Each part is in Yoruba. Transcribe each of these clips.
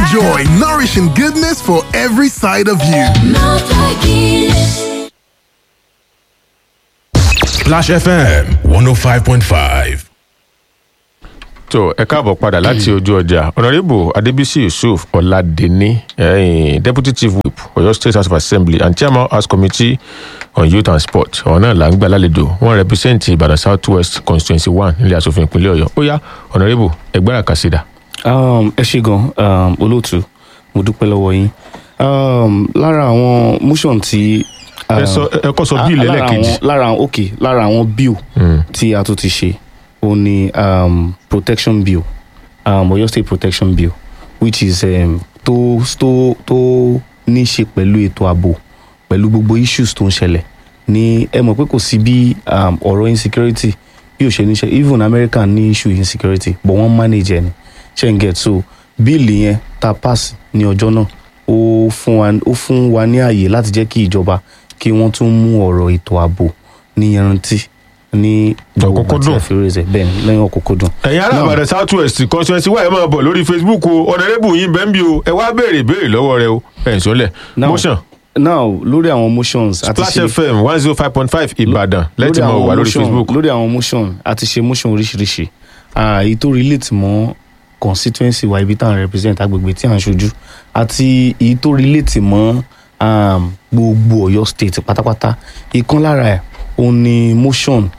Enjoy nourishing goodness for every side of you. Splash FM 105.5. tó ẹ káàbọ̀ padà láti ojú ọjà honourable adébísí yusuf ọ̀làdẹ́ni eh, deputy chief whip ọ̀yọ́ state house of assembly and chairman house committee on youth and sport ọ̀hún náà là ń gbà lálejò wọ́n represent ìbàdàn south west constituency one nílẹ̀ asòfin ìpínlẹ̀ ọ̀yọ́ ó yá honourable ẹgbẹ́ra kàṣídà. um, ẹ ṣe gan um, olóòtú mo dúpẹ́ lọ́wọ́ yín um, lára àwọn motion tí. ẹ sọ ẹ kọ́ sọ bíìlì lára ẹlẹ́ẹ̀kejì. àwọn- lára àwọn ok lára àwọn bill tí a tún ti ṣe ó ní um, protection bill um, oyo state protection bill which is um, tó tó tó ní í ṣe pẹ̀lú ètò ààbò pẹ̀lú gbogbo issues tó ń ṣẹlẹ̀ ní ẹ mọ̀ pé kò sí bí um, ọ̀rọ̀ insecurity bí ò ṣe ní ṣe even america ní issue insecurity but wọ́n manage ẹ̀ ni ṣe ń get so bíìlì yẹn tá a pass ní ọjọ́ náà ó fún wa ó fún wa ní àyè láti jẹ́ kí ìjọba kí wọ́n tún mú ọ̀rọ̀ ètò ààbò ní yanrantí ní Ọ̀kúnkúndùn. àfẹ́rẹ́sẹ̀ bẹ́ẹ̀ ni lẹ́yìn ọ̀kúnkúndùn. ẹ̀yin ará ìbàdàn south west constituency wa ẹ máa bọ̀ lórí facebook o honourable yín bẹ́ẹ̀ bí o ẹ wá béèrè béèrè lọ́wọ́ rẹ o ẹ̀ ń sọ́lẹ̀ Now- motion now lórí àwọn motions àti splash ṣe- fm one zero five point five ìbàdàn lẹ́tì mọ̀ wà lórí motion- facebook. lórí àwọn motion àti ṣe motion oríṣiríṣi Ah, èyí tó relate mọ́ constituency wa ibi tá à ń represent agbègbè tí à ń ṣojú àti èyí tó relate mọ́ um, gbogbo ọ̀yọ́ state pátápátá ìkan lára ẹ̀ òun ni motion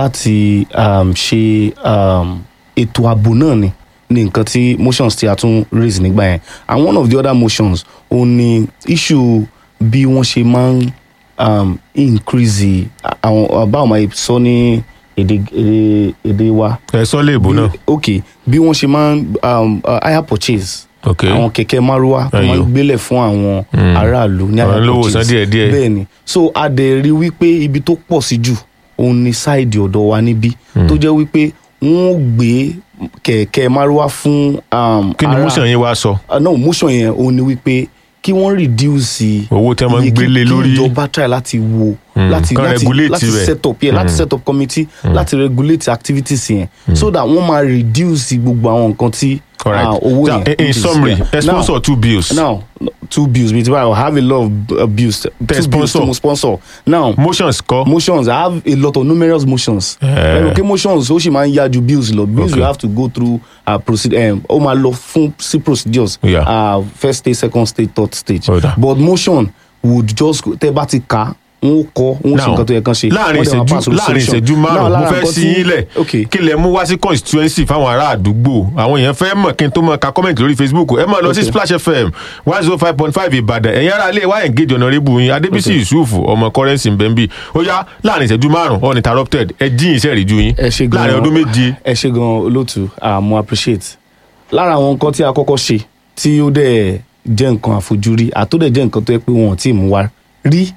láti um, ṣe um, ètò ààbò náà ni ní nǹkan tí motions tí a tún raise nígbà yẹn and one of the other motions òun ni issue bí wọ́n ṣe máa ń um, increase àwọn báwo máa sọ ní èdè èdè èdè wa. ẹ sọ léèbó náà. ok bí wọ́n ṣe máa ń um, uh, hire purchase ok àwọn kẹ̀kẹ́ márúwá tó máa ń Ẹyọ. gbélẹ̀ fún àwọn aráàlú ní Àwọn hire olówó purchase san díẹ̀díẹ̀. bẹ́ẹ̀ ni so a dẹ̀ rí wípé ibi tó pọ̀ sí jù òun ni sáìdì ọ̀dọ̀ wa níbí tó jẹ́ wípé wọ́n ó gbé kẹ̀kẹ́ márúwá fún um, kí ni ará- motion yín wá sọ. uh, no motion yẹn òun ni wípé kí wọ́n reduce owó tí wọ́n máa ń iye kí- gbélé kí lórí. ìjọba try láti wo Mm, láti kán láti regulate láti rẹ̀. set up yẹn láti set up committee láti regulate activities yẹn so that wọ́n máa reduce gbogbo àwọn nǹkan tí Alright. ah, owó Now, yẹn. in- in which is- summary, yeah. ẹ sponsor Now- two bills. now two bills bíi ti báyìí i have a lot of uh, bills two bills sponsor. tí mo sponsor now motions kọ. motions i have a lot of numerous motions Eh. ẹnu kí motions ó sì máa ń yá ju bills lọ bills Okay. you have to go through uh, procedure um, ó máa lọ fún sí procedures Yeah. uh, first stage second stage third stage Ó dà. but motion would just tẹ bá ti kà n ó kọ n ó ṣe Now, nǹkan tó yẹ kán ṣe láàrin wọ́n dẹ̀ máa pass ìṣẹ́jú láàrin resolution. ìṣẹ́jú Now, márùn-ún mo lára fẹ́ nǹkan sí tí- yín lẹ̀ okay kí lẹ mú wá sí constituency fáwọn ará àdúgbò àwọn èèyàn fẹ́ mọ̀ kí n tó mọ ka comment lórí facebook ẹ máa lọ sí Okay. splash fm one zero five point five ìbàdàn ẹ̀yin ará ilé wa engage honourable yín adébísí Okay. yusuf ọmọ currency mbembi ó yá láàrin ìṣẹ́jú márùn-ún uninterrupted ẹ jíyìn iṣẹ́ ìrìjú yín ẹ ṣe gan láàrin ọdún méje ẹ ṣe gan olóòtú ah, mo appreciate lára àwọn nǹkan tí a kọ́kọ́ ṣe tí ó dẹ̀ jẹ́ nǹkan àfojúrí àtúndẹ̀ jẹ́ nǹkan tó yẹ pé wọn ò tí ì mú wa rí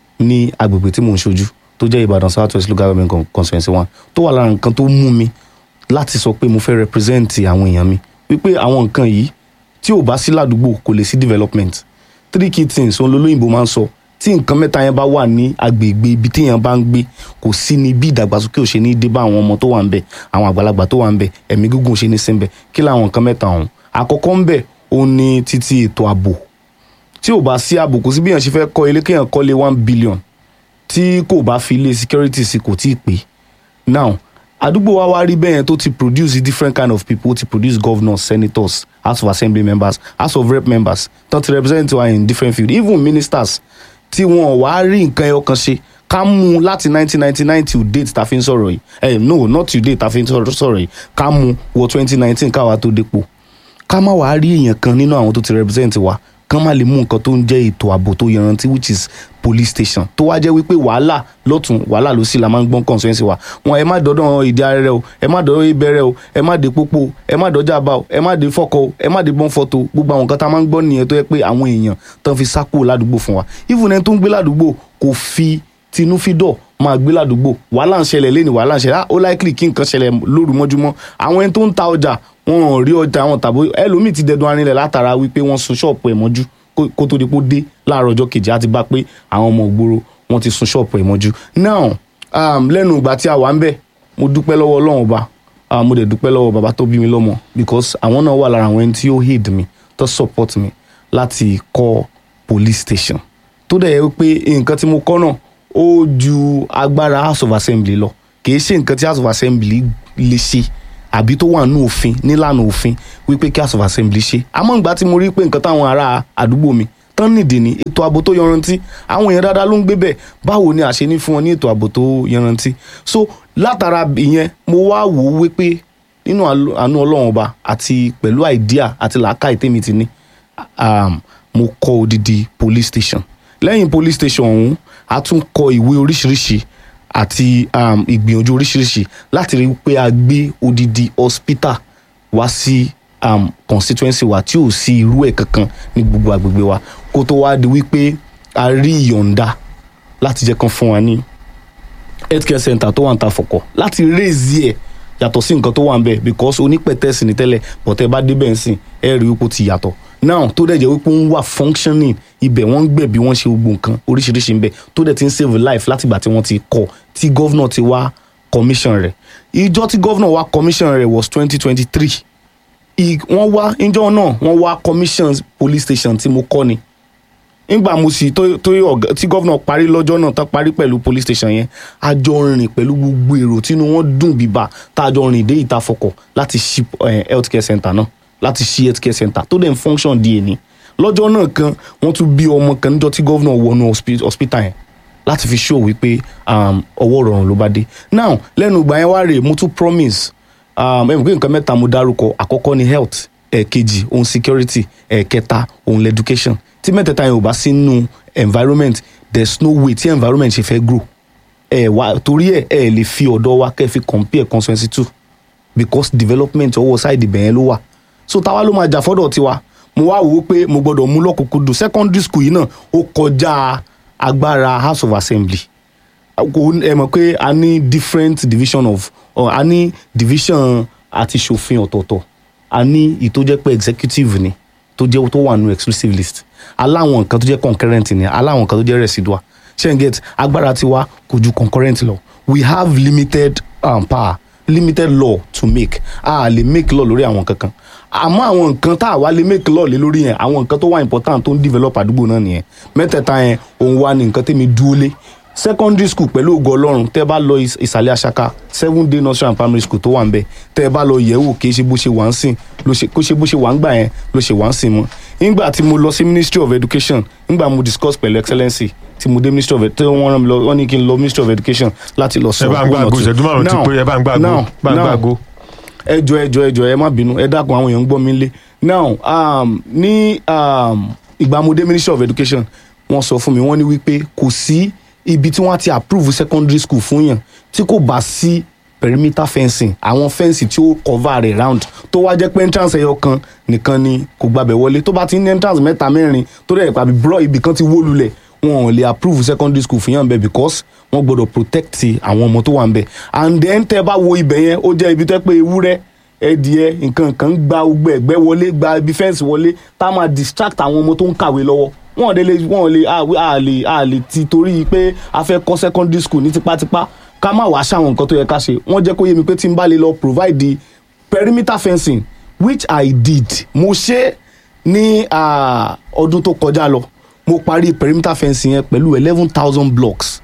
ní agbègbè tí mò ń ṣojú tó jẹ́ ìbàdàn south west local government con- constituency one tó wà lára nǹkan tó mú mi láti sọ pé mo fẹ́ represent àwọn èèyàn mi wípé àwọn nǹkan yìí tí ò bá sí ládùúgbò kò lè sí development three key things òun lolóyìnbó máa ń sọ tí nǹkan mẹ́ta yẹn bá wà ní agbègbè ibi téèyàn bá ń gbé kò sí ní bí ìdàgbàsókè ò ṣe ní dé bá àwọn ọmọ tó wà ń bẹ àwọn àgbàlagbà tó wà ń bẹ ẹ̀mí gígùn ò ṣe ní sí ń bẹ kí làwọn nǹkan mẹ́ta ọ̀hún àkọ́kọ́ ń bẹ òun ni títí ètò ààbò tí ò bá sí ààbò kò sí bí èèyàn ṣe fẹ́ kọ́ ilé kéèyàn kọ́lé one billion tí kò bá fi ilé security sí kò tí ì pé now àdúgbò wa wá rí bẹ́ẹ̀ tó ti produce different kind of people ó ti produce governors senators house of assembly members house of rep members tó ti represent wa in different field even ministers tí wọn wá rí nǹkan ẹyọ kan ṣe ká mú un láti 1999 till date ta fi ń sọ̀rọ̀ yìí eh, no not till date ta fi ń sọ̀rọ̀ sọ̀rọ̀ yìí ká mú wọ 2019 káwa tó dépò ká má wàá rí èèyàn kan nínú àwọn tó ti represent wa kán má lè mú nǹkan tó ń jẹ́ ètò ààbò tó yanrantí which is police station tó wá jẹ́ wípé wàhálà lọ́tún wàhálà ló sì la máa ń gbọ́n constituency wa wọn ẹ má dọ́dọ̀ ìdí arẹrẹ o ẹ má dọ́dọ̀ ìbẹ̀rẹ̀ o ẹ má dé pópó o ẹ má dọ́jà bá o ẹ má dé fọ́kọ o ẹ má dé bọ́n fọ́tò gbogbo àwọn nǹkan tá a máa ń gbọ́ nìyẹn tó yẹ pé àwọn èèyàn tán fi sá kúrò ládùúgbò fún wa even ẹni tó ń gbé ládùúgbò kò fi tinúfídọ̀ máa gbé ládùúgbò wàhálà ń ṣẹlẹ̀ lẹ́nu wàhálà ń ṣẹlẹ̀ ah, ó likely kí nǹkan ṣẹlẹ̀ lóru mọ́júmọ́ àwọn ẹni tó ń ta ọjà wọn ò rí ọjà wọn tàbí ẹlòmíì ti dẹdun arinlẹ̀ látara wípé wọ́n sun ṣọ́ọ̀pù ẹ̀ mọ́jú kó- kó tó di pé ó dé láàárọ̀ ọjọ́ kejì á ti bá pé àwọn ọmọ ògbóró wọ́n ti sun ṣọ́ọ̀pù ẹ̀ mọ́jú now um, lẹ́nu ìgbà tí a wà ń bẹ̀ mo dúpẹ́ lọ́wọ́ ọlọ́run ọba ah, mo dẹ̀ dúpẹ́ lọ́wọ́ bàbá tó bí mi lọ́mọ because àwọn náà wà lára àwọn ẹni tí ó hate mi tó support mi láti kọ́ police station tó dẹ̀ yẹ pé nǹkan tí mo kọ́ náà ó ju agbára house of assembly lọ kì í ṣe nǹkan tí house of assembly lè ṣe àbí tó wà nínú òfin nílànà òfin wípé kí house of assembly ṣe àmọ́ ìgbà tí mo rí pé nǹkan táwọn ará àdúgbò mi tán nìdí ní ètò ààbò tó yanrantí àwọn èèyàn dáadáa ló ń gbé bẹ́ẹ̀ báwo ni àṣẹ ní fún wọn ní ètò ààbò tó yanrantí so látara ìyẹn mo wá wò ó wípé nínú àlọ- àánú ọlọ́run ọba àti pẹ̀lú àìdíà àti làákàyè tèmi ti ní um, mo kọ́ odidi police station lẹ́yìn police station ọ̀hún a tún kọ ìwé oríṣiríṣi àti um, ìgbìyànjú oríṣiríṣi láti rí i pé a gbé odidi hospital wá sí um, constituency wa tí ò sí irú ẹ̀ kankan ní gbogbo àgbègbè wa kó tó wá di wípé a rí ìyọ̀ǹda láti jẹ́ kan fún wa ní healthcare center tó wà ń ta fọ̀kọ̀ láti raise ẹ̀ yàtọ̀ sí nǹkan tó wà ń bẹ̀ because onípẹ̀tẹ́sì ní tẹ́lẹ̀ bọ̀tẹ́ bá débẹ̀ ń sìn ẹ̀ rí wípé ó ti yàtọ̀ now tó dẹ̀ jẹ́ wípé ó ń wà functioning ibẹ̀ wọ́n ń gbẹ̀ bí wọ́n ṣe gbogbo nǹkan oríṣiríṣi ń bẹ̀ tó dẹ̀ ti ń save life látìgbà tí wọ́n ti kọ́ tí gọ́vnà ti wá commission rẹ̀ ìjọ tí gọ́vnà wá commission rẹ̀ was twenty twenty three wọ́n wá ìjọ náà wọ́n wá commission police station tí mo kọ́ ni nígbà mo sì tó tó ọ̀gá tí gómìnà parí lọ́jọ́ náà tán parí pẹ̀lú police station yẹn a jọ rìn pẹ̀lú gbogbo èrò tínú wọn dùn bíbá tá a jọ rìn dé ìta fọkọ̀ láti ṣí eh, health care center náà láti ṣí health care center tó dẹ̀ ń function di èní lọ́jọ́ náà kan wọ́n tún bí ọmọ kan níjọ́ tí gómìnà wọnú hospi- hospital yẹn láti fi show wípé um, ọwọ́ rọrùn ló bá dé now lẹ́nu ìgbà yẹn wá rèé mo tún promise um, ẹ̀ mọ̀ pé nǹkan mẹ́ta mo dárúkọ àkọ́kọ́ ni health ẹ̀ẹ̀kejì ohun security ẹ̀ẹ̀kẹta ohun education tí mẹ́tẹ̀ẹ̀ta yẹn ò bá sí nínú environment there is no way tí environment ṣe fẹ́ grow ẹ̀ wá torí ẹ̀ ẹ̀ lè fi ọ̀dọ́ wa kẹ́ fi compare constituency two because development ọwọ́ side ibẹ̀ yẹn ló wà so táwa ló máa jà fọ́dọ̀ tiwa mo wá wò ó pé mo gbọ́dọ̀ mú lọ́kùnkúndùn secondary school yìí náà ó kọjá agbára house of assembly kò ẹ mọ̀ pé a ní different division of or a ní division àti ṣòfin ọ̀tọ̀ọ̀tọ̀ a ní ìyí tó jẹ́ pé executive ni tó jẹ́ tó wà nínú exclusive list aláwọn nǹkan tó jẹ́ concurrent ni aláwọn nǹkan tó jẹ́ residual ṣe n get agbára tiwa kò ju concurrent lọ we have limited um, power limited law to make a lè make law lórí àwọn kankan àmọ́ àwọn nǹkan tá a wá lè make law lé lórí yẹn àwọn nǹkan tó wà important tó ń develop àdúgbò náà nìyẹn mẹ́tẹ̀ẹ̀ta yẹn òun wá ní nǹkan tẹ́mi dúró lé secondary school pẹ̀lú ògo ọlọ́run tẹ́ bá lọ ìs- ìsàlẹ̀ àṣàkà seven day nursery and primary school tó wà ń bẹ̀ tẹ́ bá lọ yẹ̀wò kì í ṣe bó ṣe wà ń sìn ló ṣe kó ṣe bó ṣe wà ń gbà yẹn ló ṣe wà ń sìn mọ́ nígbà tí mo lọ sí ministry of education nígbà mo discuss pẹ̀lú excellency tí mo dé ministry of tí wọ́n rán mi lọ wọ́n ní kí n lọ ministry of education láti lọ sọ ẹ bá ń gbàgbó ìṣẹ́jú márùn-ún ti Now- pé ẹ bá ń gbàgbó now- bá ń now, gbàgbó. ẹjọ ẹjọ ẹjọ ẹ má bínú ẹ dákun àwọn èèyàn ń gbọ́ mi lé now um, ní um, ìgbàmọdé ministry of education wọ́n sọ fún mi wọ́n ní wípé kò sí ibi tí wọ́n ti approve secondary school fún yàn tí kò bá sí perimeter fencing àwọn fẹ́ǹsì tí ó cover rẹ̀ round tó wá jẹ́ pé entrance ẹyọ kan nìkan ni kò gbàbẹ̀ wọlé tó bá ti ní entrance mẹ́ta mẹ́rin tó dẹ̀ pàbí bro ibì kan ti wó lulẹ̀ wọn ò lè approve secondary school fún yàn bẹ́ẹ̀ because wọ́n gbọ́dọ̀ protect àwọn ọmọ tó wà ń bẹ̀ and then tẹ́ ẹ bá wo ibẹ̀ yẹn ó jẹ́ ibi tó yẹ pé ewúrẹ́ ẹdìẹ nǹkan kan gba gbogbo ẹgbẹ́ wọlé gba ibi fẹ́ǹsì wọlé tá a máa distract àwọn ọmọ tó ń kàwé lọ́wọ́ wọn ò lè wọn ò lè a a lè a lè ti torí pé a fẹ́ kọ́ secondary school ní tipátipá ká má wàá ṣàwọn nǹkan tó yẹ ká ṣe wọ́n jẹ́ kó yé mi pé tí n bá lè lọ provide the perimeter fencing which I did mo ṣe ní ah, ọdún tó kọjá lọ mo parí perimeter fencing yẹn pẹ̀lú eleven thousand blocks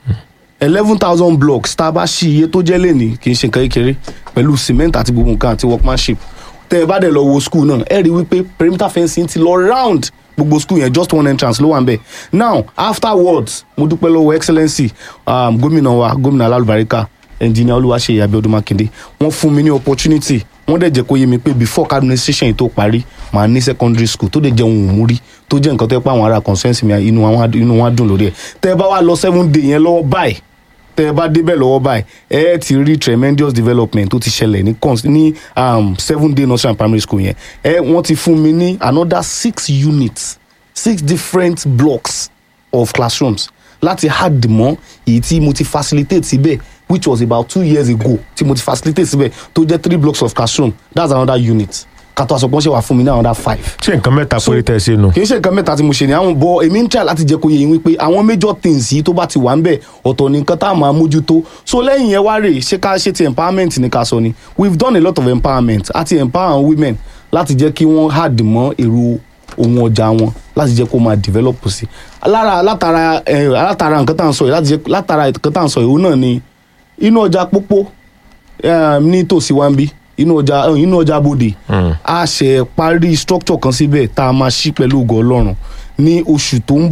eleven thousand blocks tá a bá ṣí iye tó jẹ́ lẹ́ni kì í ṣe nǹkan kékeré pẹ̀lú cement àti gbogbo nǹkan àti workmanship tẹ́ ẹ bá dẹ̀ lọ wo school náà ẹ rí i wípé perimeter fencing ti lọ round gbogbo school yẹn just one entrance ló wà ń bẹ̀ now afterwards mo dúpẹ́ lọ́wọ́ excellency um, gómìnà wa gómìnà alálùbáríkà engineer olúwaṣeyì abiodun makinde wọ́n fún mi ní opportunity wọ́n dẹ̀ jẹ́ kó yé mi pé before ká administration yìí tó parí màá ní secondary school tó dẹ̀ jẹ́ ohun òmùrí tó jẹ́ nǹkan tó yẹ pé àwọn ará consensus mi inú wọn á- inú wọn á dùn lórí ẹ̀ tẹ́ ẹ bá wá lọ seven day yẹn lọ́wọ́ báyìí tẹ́ ẹ bá débẹ̀ lọ́wọ́ báyìí ẹ ti rí tremendous development tó ti ṣẹlẹ̀ ní cons ní um, seven day nursery and primary school yẹn ẹ wọ́n ti fún mi ní another six units six different blocks of classrooms láti add mọ́ èyí tí mo ti facilitate síbẹ̀ which was about two years ago tí mo ti facilitate síbẹ̀ tó jẹ́ three blocks of classroom that's another unit kàtó àsopọ̀ ṣe wà fún mi ní another five ṣé nǹkan mẹ́ta péré tẹ́ ẹ ṣe nù. kì í ṣe nǹkan mẹ́ta tí mo ṣe ni àwọn bọ èmi ń try láti jẹ́ kó yẹ yín wípé àwọn major things yìí tó bá ti wà ń bẹ̀ ọ̀tọ̀ ní nǹkan tá a máa mójútó so lẹ́yìn yẹn wá rè ṣé ká ṣe ti empowerment ní ká sọ ni we've done a lot of empowerment àti empower women láti jẹ́ kí wọ́n hard mọ́ èrò ohun ọjà wọn láti jẹ́ kó máa develop sí lára látara ẹ látara nǹkan tá à ń sọ yìí láti jẹ́ látara nǹkan tá à ń sọ yìí òun náà ni inú ọjà pópó eh, ní tòsí wa ń bí inú ọjà eh, inú ọjà bòde a ṣe parí structure kan síbẹ̀ tá a máa ṣí pẹ̀lú ògo ọlọ́run ní oṣù tó ń